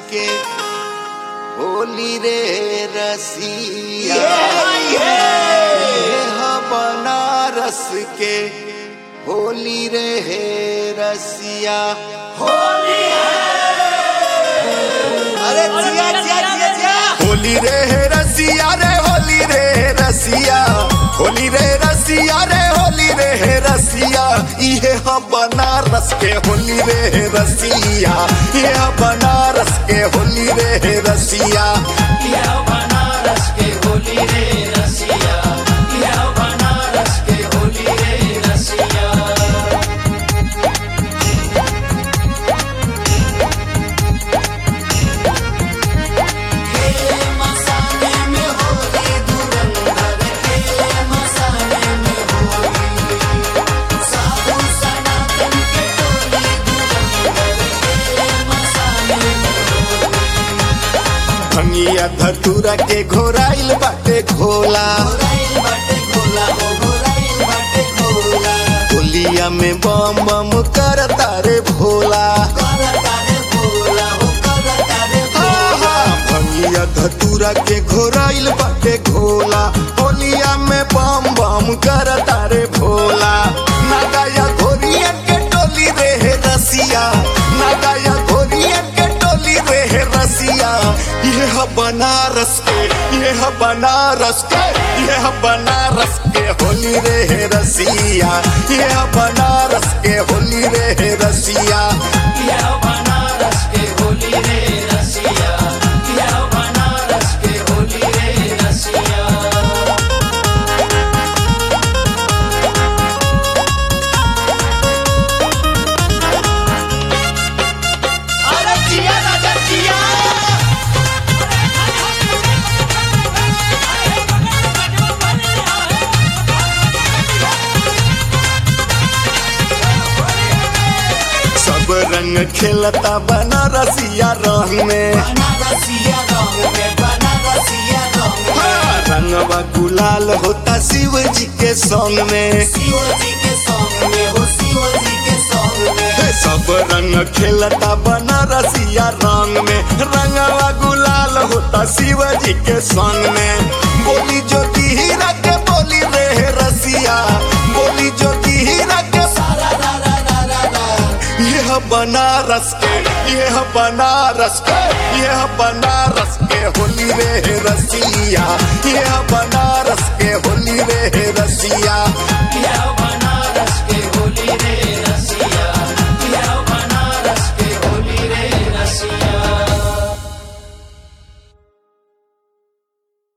के होली रे रसिया ये ह बनारस के होली रे हे रसिया अरे जिया जिया जिया जिया होली रे हे रसिया रे होली रे हे रसिया होली रे रसिया रे होली रे हे रसिया इहे ह बनारस के होली रे हे रसिया ये ह बनारस के होली रे हे रसिया यह बनारस के होली रे रसिया यह बनारस के होली रे रसिया खेले मसाले में होली धुरंधर खेले मसाले में होली साधु सनातन के टोली धुरंधर खेले मसाले में भंगिया धतूरा के घोराइल बाटे घोला घोराइल बाटे घोला हो घोराइल बाटे घोला होलिया में बम बम कर तारे भोला करता रे भोला हो करता रे भोला आहा, भंगिया धतूरा के घोराइल बाटे घोला होलिया में बम बम कर तारे भोला नागाया घोरिया के टोली रे हे रसिया नागाया घोरिया के टोली रे हे रसिया ये ह बनारस के ये ह बनारस के ये ह बनारस के होली रे हे रसिया ये ह बनारस के होली रे हे रसिया यह बनारस के होली रे रसिया यह बनारस के होली रे रसिया अरे जिया राजा जिया सब रंग खेलता बनारसिया रंग में बनारसिया रंग में बनारसिया रंग में हाँ, रंगवा गुलाल होता शिव जी के संग में शिव जी के सॉन्ग में हो शिव जी के सॉन्ग में हे, सब रंग खेलता बनारसिया रंग में रंगवा गुलाल होता शिव जी के संग में बोली ज्योति हीरा के बोली रे रसिया बोली ज्योति हीरा के सारा रा रा रा रा रा यह बनारस के यह बनारस के यह बनारस के होली रे रसिया यह बनारस के होली रे रसिया यह बना